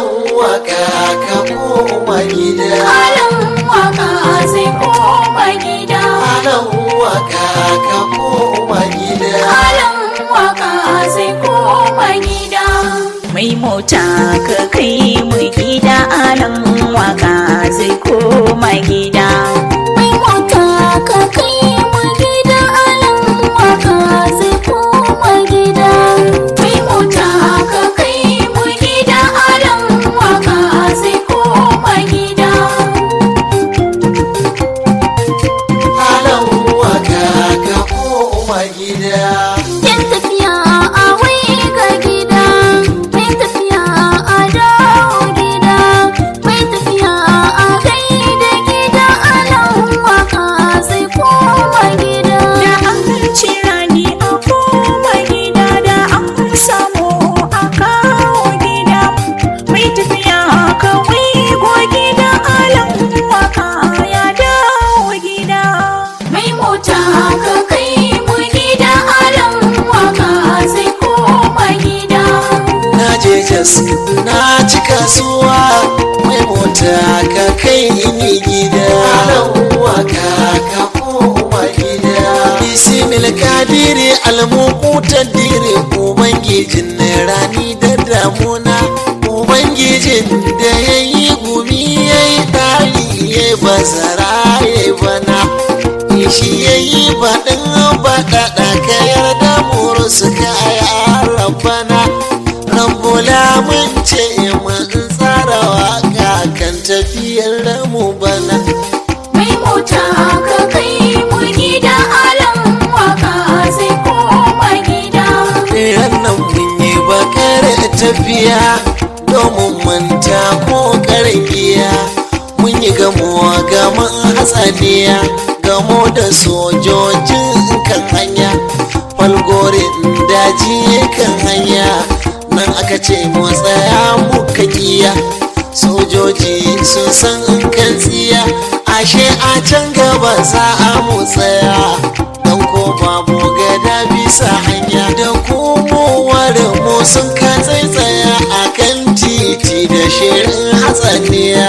alan waka ka koma gida Alan waka zai koma gida. alan waka ka koma gida Alan waka zai koma gida. mai mota ka kai mu gida alan waka zai koma gida Mai mota ka kai mu gida. Alan waka zai koma gida. Mai mota ka kai mu gida. Alan waka zai koma gida. alan waka ka koma gida Yan tafiya a wai ga gida, mai tafiya a dawo gida, mai tafiya a kai da gida alan waka zai koma gida. da an cira ni a koma gida da an samu a kawo gida mai tafiya kawai go gida alan waka ya dawo gida Mai mota ka kai mu gida alan waka zai koma gida. na je jas na ci kasuwa mai mota ka kai ni gida alan waka ka koma gida bisimil kadiri almukutar dire ubangijin rani da damuna ubangijin da ya yi gumi ya yi dari ya yi bazara ya yi bana shi ya yi baɗin baɗaɗa ka yarda muru suka yi rabbana rabbula mun ce mun tsara waka kan tafiyar mu bana Mai mota ka kai mu gida alan waka zai koma gida. nan mun yi bakar tafiya domin manta ko karbiya mun yi gamuwa gaman hatsaniya gamo da sojojin kan hanya falgorin daji kan hanya nan aka ce mu tsaya muka kiya sojoji sun san kan tsiya ashe a can gaba za a mu tsaya don ko babu gada bisa hanya da komowar mu sun ka tsaitsaya a kan titi da shirin hatsaniya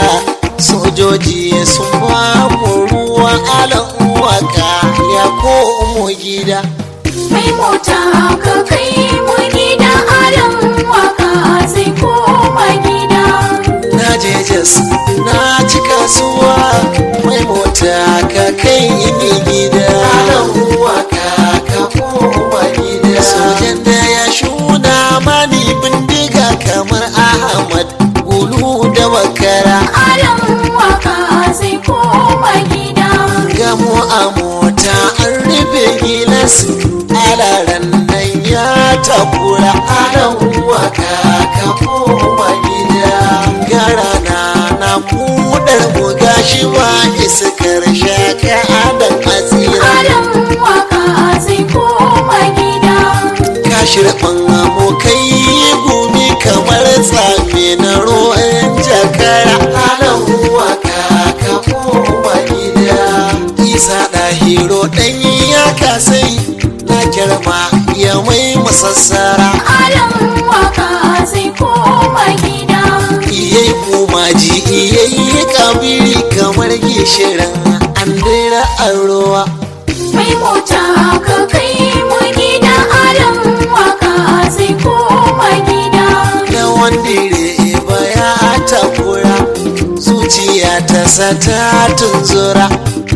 sojoji sun ba mu ruwan alan waka ya komo gida Mai mota ka kai mu gida alan waka zai koma gida. na je jas na ci kasuwa mai mota ka kai ni gida alan waka ka koma gida sojan da ya shuna mani bindiga kamar ahmad gulu da bakara Alan waka zai koma gida. gamo a mota an rufe gilas alaran nan ya takura alan waka ka koma gida gara na na kudar mu gashi ba iskar shaka adam asira Alan waka zai koma gida. kashirfan abokai gumi kamar tsame na ruwan jakara alan waka ka koma gida isa ɗahiro ɗanyi ya kasai na kirma ya mai masassara Alan waka zai koma gida. iyai kumaji iyai kabiri kamar gishirin an dira an ruwa Mai mota ka kai mu gida alan waka zai koma gida. da wandire baya takura zuciya ta sata tunzura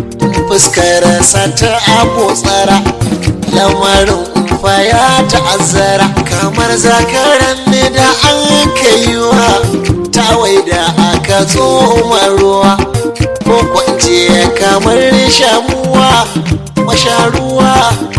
fuskar sata abotsara lamarin faya ta'azzara kamar zakaran ne da an kaiwa tawai da aka tsoma ruwa ko kwance kamar shamuwa masharuwa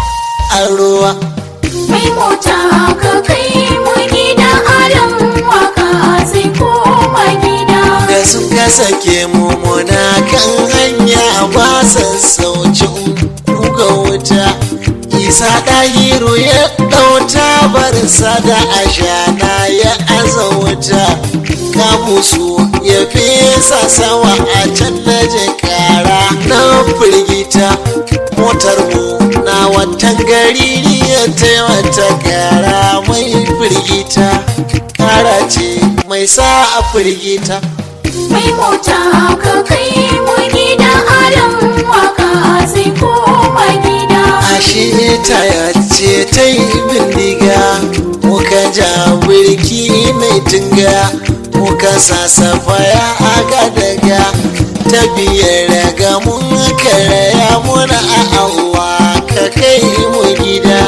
a ruwa Mai mota ka kai mu gida alan waka zai koma gida. da sun kasa ke mummuna kan hanya ba sassaucin kuga wuta isa ɗahiru ya ɗauta barsa da ashana ya aza wuta kamusu ya fesa sawa a can na kara na firgita motar mu na watan gari ya taimata kara mai firgita kara ce mai mai sa a firgita mai mota ka kai mu gida alan waka zai koma gida ashe ta yace ta yi bindiga muka ja birki mai tunga muka sasafaya aka daga ta biyar ga mun karaya muna a Allah ka kai mu gida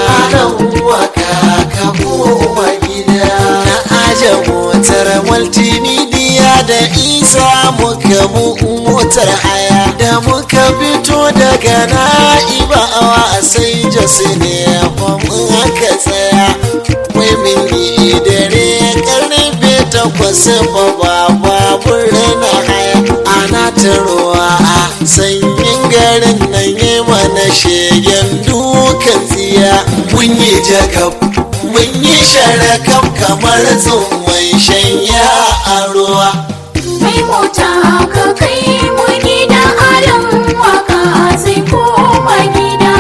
waka ka koma gida na aje motar multimedia da isa muka bu motar haya da muka fito daga na'ibawa sai jos ne fa mun aka tsaya wai min yi dare karfe takwas fa ba babur na haya ana ta ruwa a sanyin garin nan yi mana shegen dukan tsiya mun yi jakab mun yi sharakam kamar tsohon shanya a ruwa mai mota ka kai mu gida alan waka zai koma gida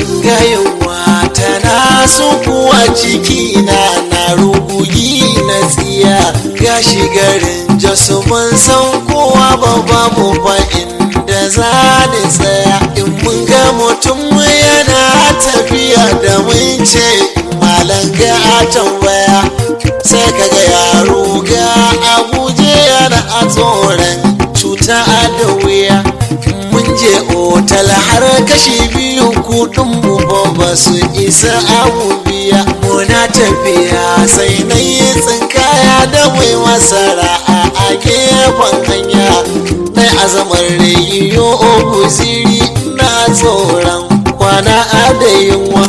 gayunwa tana kuwa ciki na na rugugi na tsiya gashi garin jasu mun san kowa ba babu ba inda za ni tsaya in mun ga mutum yana tafiya da mun ce malam ga a tambaya sai kaga yaro ga abuje yana a tsoron cuta da wuya mun je otal har kashi biyu kudin mu ba ba su isa abu biya muna tafiya sai na yi tsinkaya da mai masara a gefen hanya na azamar rayiyo guziri na tsoron kwana da yunwa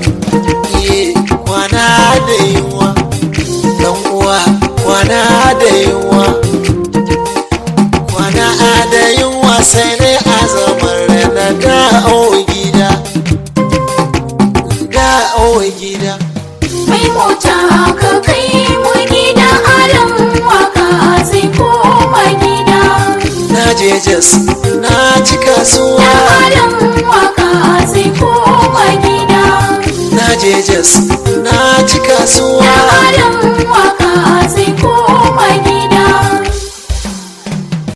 Iye, kwana da yunwa dan uwa kwana da yunwa kwana da yunwa sai dai azamar na dawo gida dawo gida mai mota ka kai mu gida alan waka zai koma gida na je jas na ci kasuwa alan waka zai koma gida na je jas na ci kasuwa